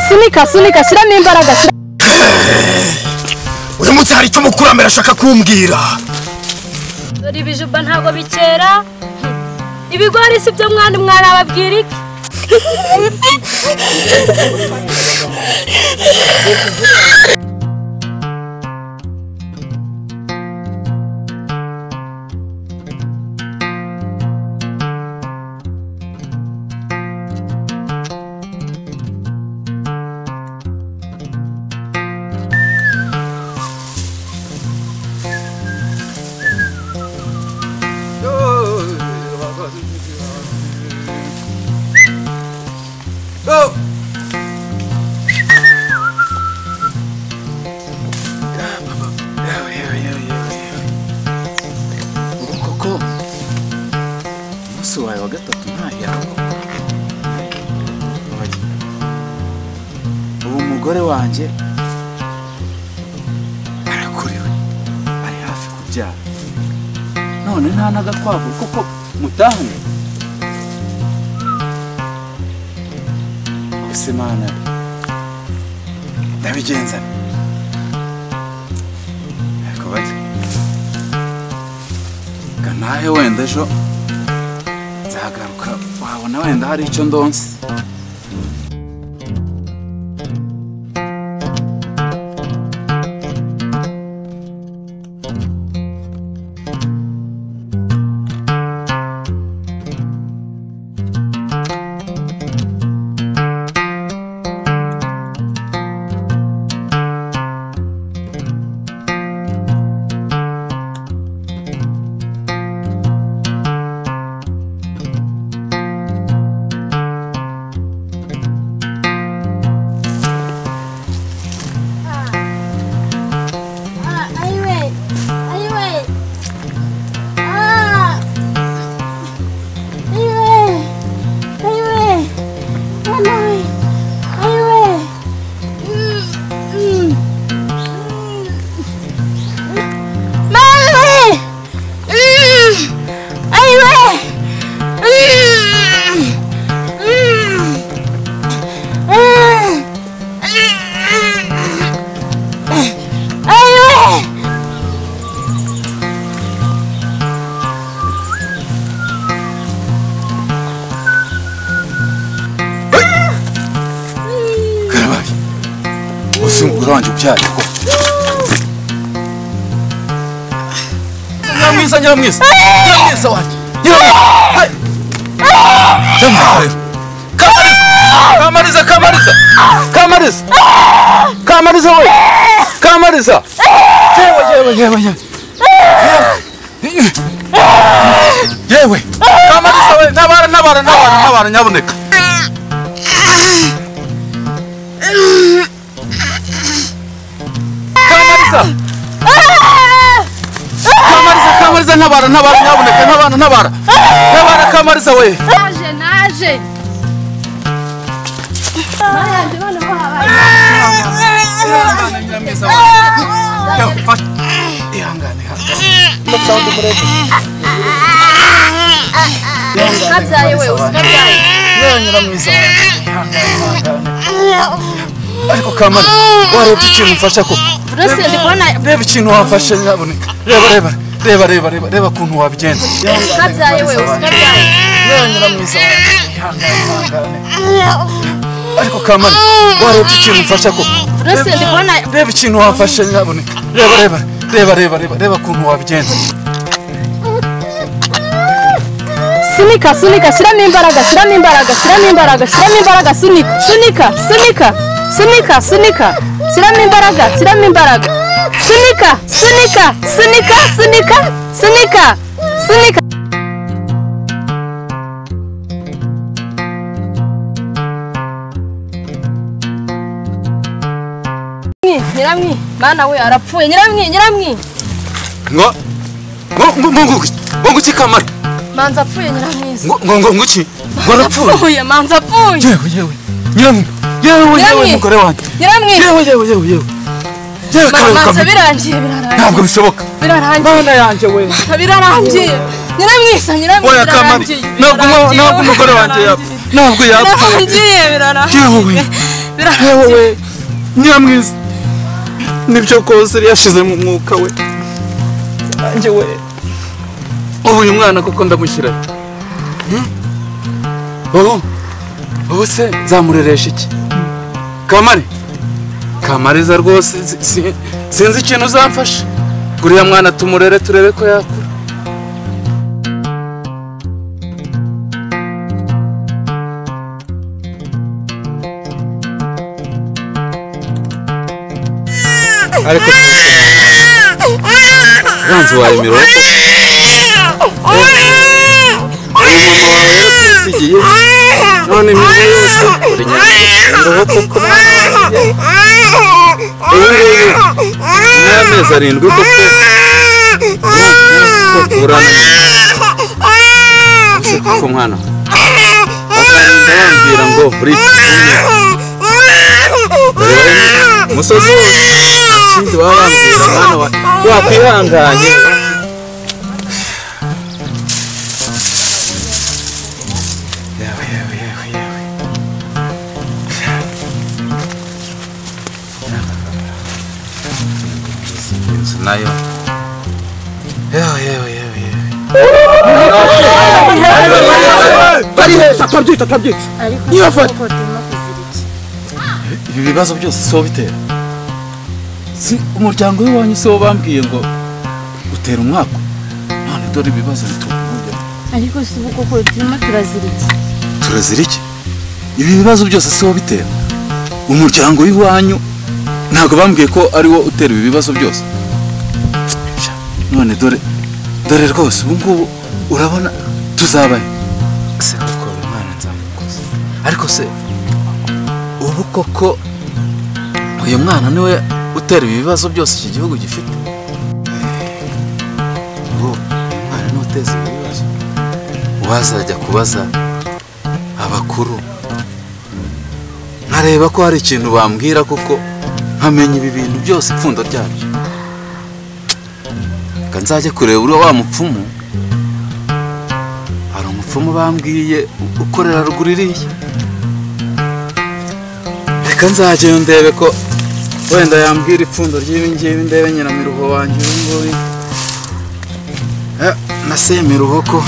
sunika sunika shyiramo imbaraga shyira- uyu munsi hari icyo umukurambere ashaka kumbwira dore ibijumba ntabwo bikera ibigori si byo mwana mwana ababwira iki ubu koko umunsi wawe wa gatatu ntayaho ubu umugore wanjye arakorewe ari hafi kubyara none nta n'agakwavu koko mutahanye gusa imana ndabigenza ariko bari nawe wenda ejo nzagaruka wabona wenda hari icyo ndonse Ah, ahí ve, ahí ve. Ah, ahí ve, ahí ve. Mamá, ahí ve. Mm, mm. Mamá, mm, ahí ve. Mm, mm. Ah, mm. Aywe! karabaye uzi umugore wanjye ubyara koko nyiramwiza nyiramwiza nyiramwiza wanjye nyiramwiza nyiramwiza kamariza kamariza kamariza kamariza we kamariza yewe yewe yewe yewe yewe yewe kamariza we nabara nabara nabara nabara nyabuneka kamariza kamariza kamariza ntabara ntabara nyabuneka ntabara ntabara ntabara kamariza we naje naje ukabyaye we ukabyaye ariko kamari warebye ikintu mfasha ko burose ndi kubona reba ikintu wafashe nyabuneka reba reba reba reba reba reba ukuntu wabigenza ukabyaye we ukabyaye ariko kamari warebye ikintu mfasha ko burose ndi kubona reba ikintu wafashe nyabuneka reba reba reba reba reba reba ukuntu wabigenza sunika sunika shyiramo imbaraga shyiramo imbaraga shyiramo imbaraga shyiramo imbaraga sunika sunika sunika sunika sunika shyiramo imbaraga shyiramo imbaraga sunika sunika sunika sunika sunika sunika nyiramwi mwana we arapfuye nyiramwi nyiramwi ngo ngo ngo ngo ngo ngo ngo iki kamari manza apfuye nyiramwiza ngo ngo ngo ngo iki ngo arapfuye apfuye manza apfuye yewe yewe nyiramwe yewe yewe Nyiramwe. mugore wanjye nyiramwi yewe yewe yewe yewe yewe Ma- kare manza kamari birangiye birarangiye ntabwo bishoboka birarangiye mana yanjye we birarangiye nyiramwiza nyiramwi oya kamari birarangiye ntabwo umu- ntabwo umugore wanjye yapfa ntabwo yapfa birarangiye birarangiye yewe yewe we nyamwiza nibyo kose yari yashize mu mwuka we nanjye we ubu uyu mwana koko ndamushyira he? Hmm? ubu ubu se nzamureresha iki kamare kamariza rwose si- si- sinzi ikintu uzamfasha guriya mwana tumurere turebe ko yakura ariko umwanzi wawe mirongo umumama wawe yaratusigiye none imyenda yose uri nyamirongo koko ubu ngubu n'amezi arindwi koko uramenye ese koko mwana bazarinda bambwira ngo buri kimwe umusozi wose ikindi baba bambwira mwana wa wakwihanganye yewe yewe yewe yewe inzu nayo yewe yewe yewe yewe bari heza twabyita twabyita nibafata ibi bibazo byose si wowe bitera si umuryango w'iwanyu si wo bambwiye ngo utera umwaka none dore ibibazo bituma ariko si ubu koko turimo turaziriki turazira iki ibi bibazo byose si wowe bitera umuryango w'iwanyu ntabwo bambwiye ko ari wo utera ibi bibazo byose Sha, none dore dore rwose ubu ngubu urabona tuzabaye se koko uyu mwana nzamukoze ariko se ubu koko uyu mwana niwe utera ibi bibazo byose iki gihugu gifite ubu uyu mwana niwe uteza ibi bibazo uwazajya kubaza abakuru nkareba ko hari ikintu bambwira kuko nkamenya ibi bintu byose ipfundo ryabyo reka nzajye kureba uriya wa mupfumu hari umupfumu bambwiye u- ukorera ruguru iriya reka nzajyayo ndebe ko wenda yambwira ipfundo ry'ibi ngibi ndebe nyiramiruho wanjye uyu nguyu Eh, na semiruho ko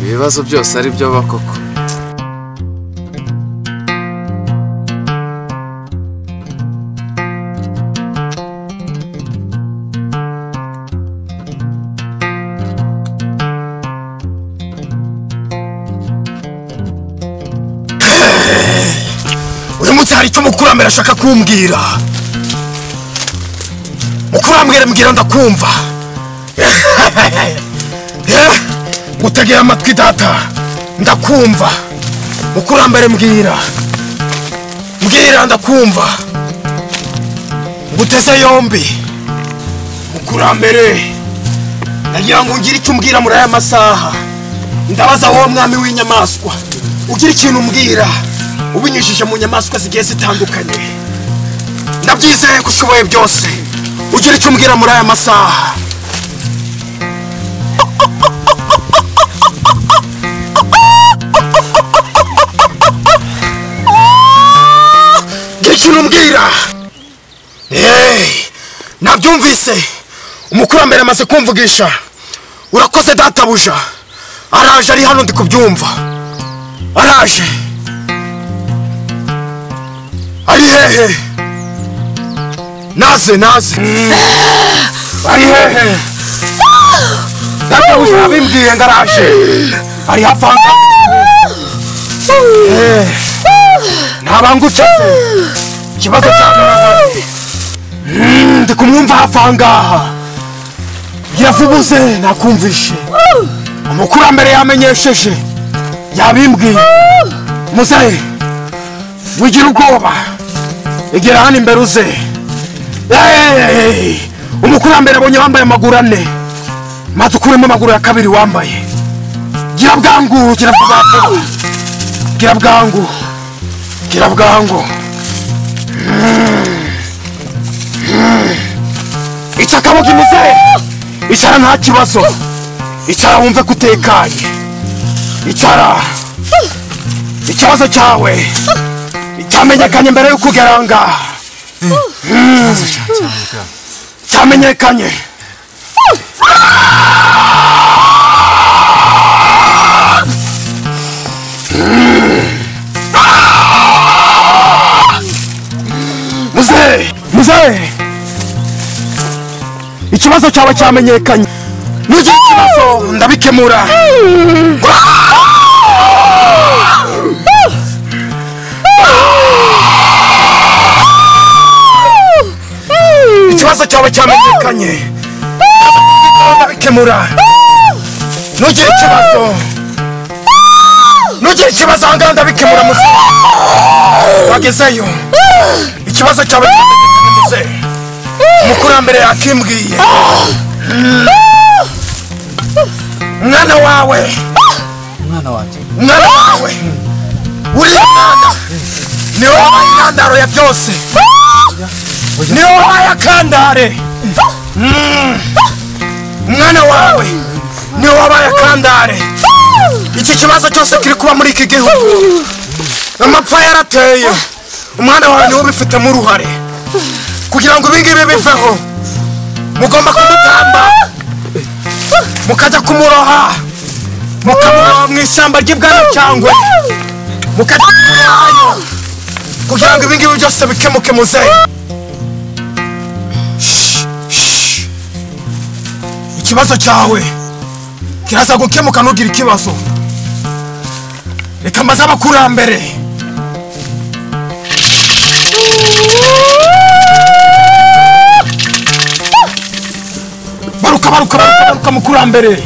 ibibazo byose ari byo bakoko uyu munsi hari icyo mukurambere ashaka kumbwira mukurambere mbwira ndakumva Eh, gutegera amatwi data ndakumva mukurambere mbwira mbwira ndakumva nguteze yombi mukurambere nagira ngo ngire icyo umbwira muri aya masaha ndabaza wowe mwami w'inyamaswa ugira ikintu umbwira ubinyujije mu nyamaswa zigiye zitandukanye ndabyizeye ko ushoboye byose ugira icyo umbwira muri aya masaha Gira ikintu umbwira Hey, nabyumvise umukurambere amaze kumvugisha urakoze databuja araje ari hano ndi kubyumva araje ari hehe naze naze ari hehe databuja yabimbwiye ngo araje ari hafi aha ngaha. Eh, ntabangucaze ikibazo cyagaragaye ndi kumwumva hafi aha ngaha yavubuze nakumvishe umukurambere yamenyesheje yabimbwiye muzehe wigira ubwoba igera hano imbere uze Hey! umukurambere abonye wambaye amaguru ane maze ukuremo amaguru ya kabiri wambaye gira bwangu gira bwangu gira bwangu gira bwangu ica akaboko imuzehe icara nta kibazo icara wumve ko utekanye icara ikibazo cyawe cyamenyekanye mbere yo kugera ngaha cyamenyekanye muzehe muzehe ikibazo cyawe cyamenyekanye n'ugira ikibazo ndabikemura ikibazo cyawe cyamenyekanye ndabikemura n'ugira ikibazo n'ugira ikibazo ahangaha ndabikemura muzehe wagezeyo ikibazo cyawe cyamenyekanye muzehe umukurambere yakimbwiye mwana wawe umwana wanjye mwana wawe uriya mwana ni wowe wabaye intandaro ya byose ni wowe wabaye akandare Mm. mwana wawe ni wowe wabaye akandare iki kibazo cyose kiri kuba muri iki gihugu amapfa yarateye umwana wawe niwe ubifitemo uruhare kugira ngo ibingibi biveho mugomba kumutamba mukajya kumuroha mukamuroha mu ishyamba ry'ibwana cyangwa mukajya kumurohayo kugira ngo ibingibi byose bikemuke muze ikibazo cyawe kiraza gukemuka ntugire ikibazo reka mbaze abakurambere baruka baruka baruka baruka mukurambere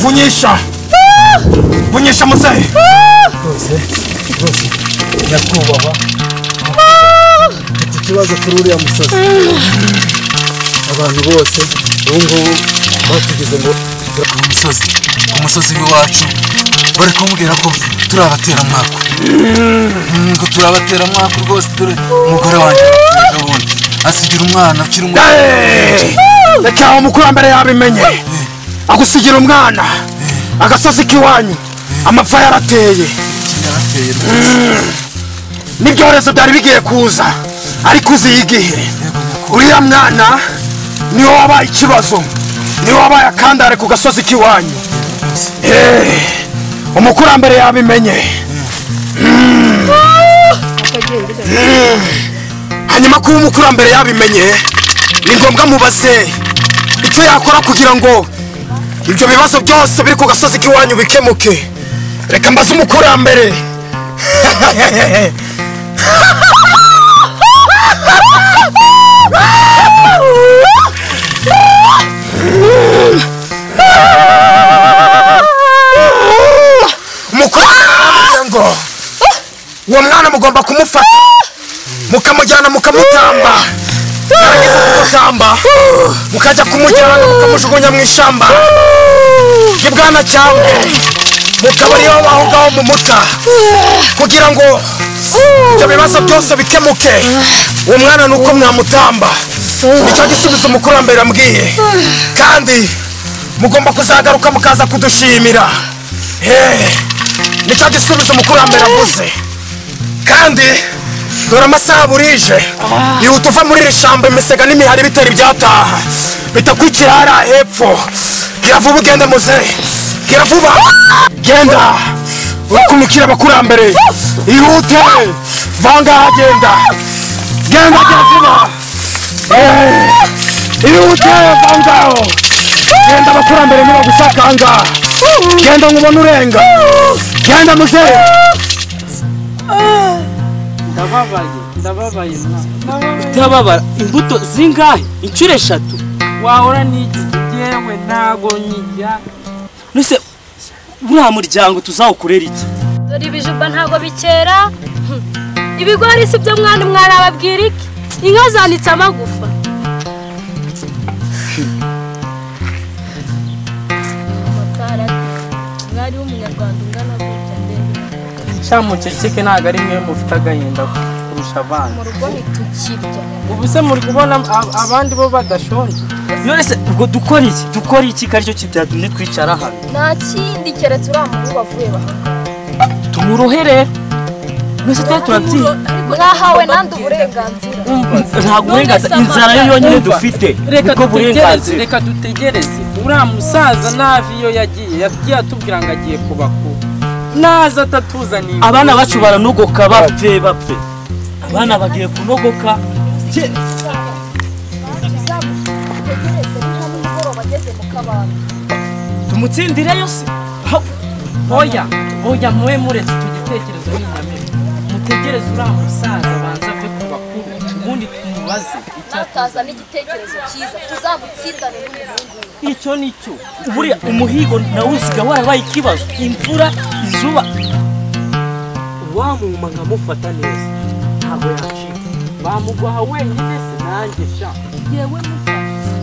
vunyisha vunyisha muzehe rwose rwose nyakubahwa mfite ikibazo kuri uriya musozi abantu bose ubu ngubu batugize ngo ku musozi ku musozi w'iwacu bari kumubwira ko turi abateramwaka Mm, ngo turi abateramwaka rwose dore umugore wanjye yapfuye ejobundi asigira umwana ukiri muto Hey! reka aho umukurambere yabimenye agusigira umwana agasozi k'iwanyu amapfa yarateye yarateye n'ibyorezo byari bigiye kuza ariko uzi igihe uriya mwana niwe wabaye ikibazo niwe wabaye akandare ku gasozi k'iwanyu Eh, umukurambere yabimenye Mm. Mm. hanyuma kuba umukurambere yabimenye ni ngombwa mubaze icyo yakora kugira ngo ibyo bibazo byose biri ku gasozi k'iwanyu bikemuke reka mbaze umukurambere mukurambere ngo uwo mwana mugomba kumufata mukamujyana mukamutamba yarangiza kumutamba mukajya kumujyana mukamujugunya mu ishyamba ry'ibwana cyangwa mukaba ariyo baho ngaho mu muta kugira ngo ibyo bibazo byose bikemuke uwo mwana ni uko mwamutamba nicyo gisubizo umukurambere ambwiye kandi mugomba kuzagaruka mukaza kudushimira Hey, nicyo gisubizo umukurambere avuze kandi dore amasaha burije yihuta uva muri iri shyamba imisega n'imihari bitera ibyataha bitakwikira hariya hepfo gira vuba ugende muze gira vuba genda urakumikira abakurambere ihute vangaha genda genda gira vuba Eh, ihute vangaho genda abakurambere nibagushaka ahangaha genda nkubona urenga genda muzehe ndababaye ndababaye ndababara imbuto zingahe inshuro eshatu wahora n'iki yewe ntago nkijya nuse buriya muryango tuzawukorera iki dore ibijumba ntabwo bikera Hmm. ibigori si byo mwana mwarababwira iki inka zanitse amagufa Amatara, mwari w'umunyarwanda ungana gutya ndebe cyamuceceke ntabwo ari mwe mufite agahinda kurusha abandi mu rugo ntitukirya ubu se muri kubona ab- abandi bo badashonje none se ubwo dukora iki dukora iki ko aricyo kintu cyatumye twicara hano nta kindi keretse uriya muhungu wavuye bahanga tumurohe rero Mwese twari turatsinda mwahawe nande uburenganzira ntabwo uburenganzira inzara yo yonyine dufite reka ubwo dutegereze burenganzira reka dutegereze uriya musaza nabi iyo yagiye yagiye atubwira ngo agiye kubakura naza atatuzaniye abana bacu baranogoka bapfe bapfe abana bagiye kunogoka Je- utegereze niba nimugoroba ageze mu kabande tumutsindireyo se Ha- oya oya mwe muretse icyo gitekerezo n'inyamere mutegereze uriya musaza banza ave ku bakuru ubundi tumubaze nataza n'igitekerezo cyiza tuzamutsindane n'umuhungu we icyo ni cyo buriya umuhigo nawe usiga warabaye ikibazo imvura izuba uwamuma nkamufata neza ntabwo yacika bamuguha wenyine se nanjye sha yewe mufashe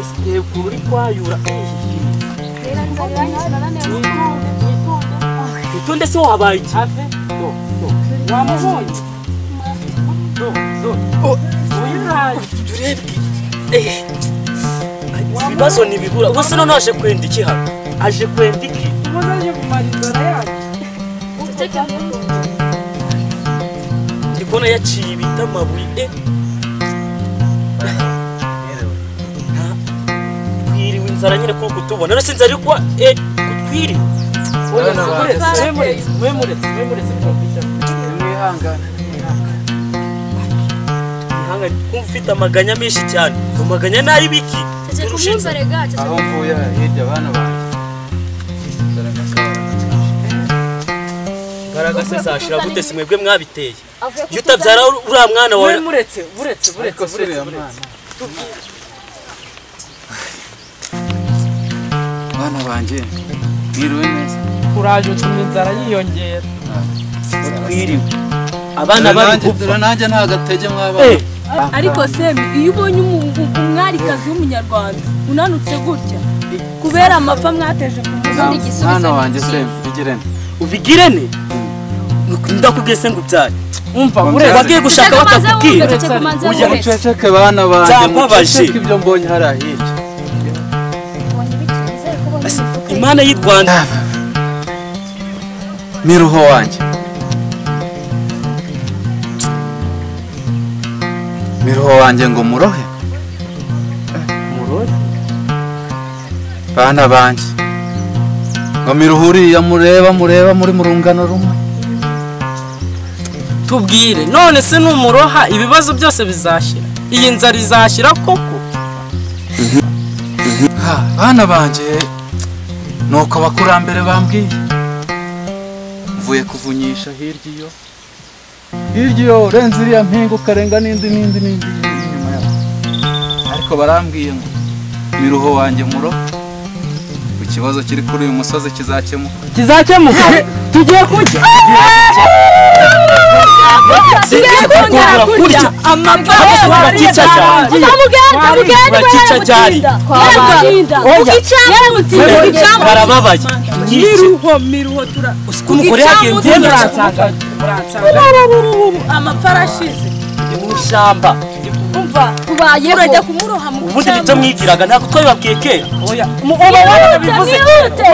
ese yego uri kwayura icyo ndetse wabaye iki ave do do wamubonye do do uyiraye ibibazo ntibibura ubuse none aje kwenda iki hano aje kwenda iki ubuze aje kumara inzara yacu ndi kubona yaciye ibiti amabuye eh. Nta- twiriwe inzara nyine kuko kutubona none se inzara iri kuba eh, kutwiriwe Ihanga, kumva ufite amaganya menshi cyane amaganya ni ay'ibiki cece turusha inzara kumwumvare ga cece aho mvuye hirya bana banjye imbaraga se zashira gute si mwebwe mwabiteye avuye iyo utabyara uriya mwana wawe muretse muretse muretse muretse muretse bana banjye mwiriwe neza uraje utuma inzara yiyongera twiriwe abana bari Nanjye- gupfa nanjye nta gatege Eh, mw'abana ariko semi iyo ubonye umu- umwarikazi w'umunyarwanda unanutse gutya kubera amapfa mwateje ku mugambi mwana wanjye se bigirene ubigirane ndakubwiye se ngo ubyare umva muretse wagiye gushaka batakubwira cece kumanze Ujya wese muceceke bana banjye Nzababaje. muceceke ibyo mbonye hariya hirya imana y'i rwanda miruho wanjye miruho wanjye ngo murohe bana banjye ngo miruho uriya mureba mureba muri mu rungano rumwe tubwire none se numuroha ibibazo byose bizashyira iyi nzara izashyira koko Ha, bana banjye nuko abakurambere bambwiye mvuye kuvunyisha hirya iyo hirya iyo urenze iriya mpinga ukarenga n'indi n'indi n'indi n'indi inyuma yaho ariko barambwiye ngo miruho wanjye muro ikibazo kiri kuri uyu musozi kizakemuka kizakemuka tugiye kurya Sinigeze kukubwira kurya amapfa Abana bakica cyane. bakica cyane barababaye Nyinshi. miruho miruho tura Usiku umugore yagiye ngenda uransanga uransanga amapfa arashize mu ishyamba umva tubayeho urajya kumuroha mu ubundi ni byo mwigiraga ntabwo twabibabwiye kera oya mu- uba warabivuze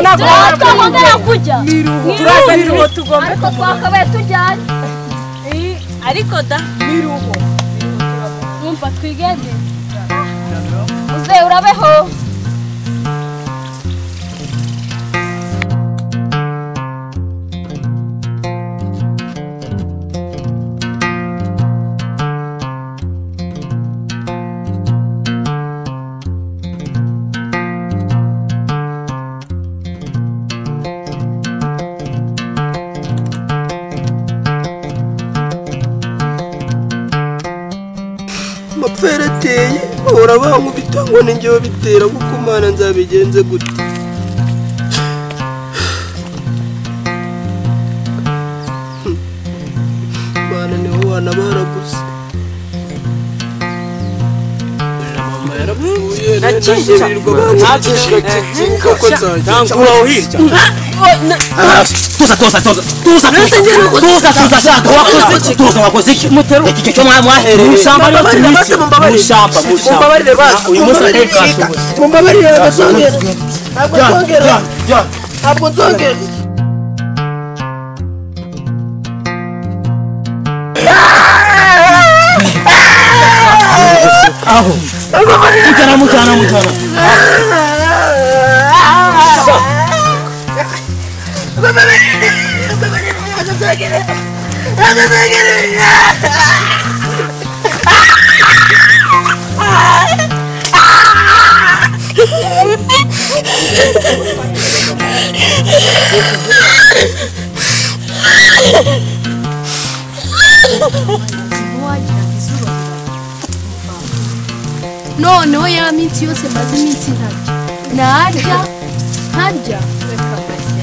ntabwo twakongera kujya miruho turaza miruho tugomba ariko twakabaye tujyanye ariko da miruho mwumva twigende uze urabeho amapfa yarateye bahora bankubita ngo ni njyewe bitera kuko mana nzabigenze gute mana niho bana baraguze mama yarapfuye nandashyirirwa bankubita kuko nzajya rangura aho hirya tuza tuza tuza tuza tuza tuza shaka wakoze iki tuza wakoze iki iki gihe cyo mwa- mwahereye mu ishyamba rero turi iki mu ishyamba mu ishyamba uyu munsi atari bwashoboka Jya, jya, jya. ntabwo nzongera noneho ya minsi yose maze iminsi ntarya narya ntarya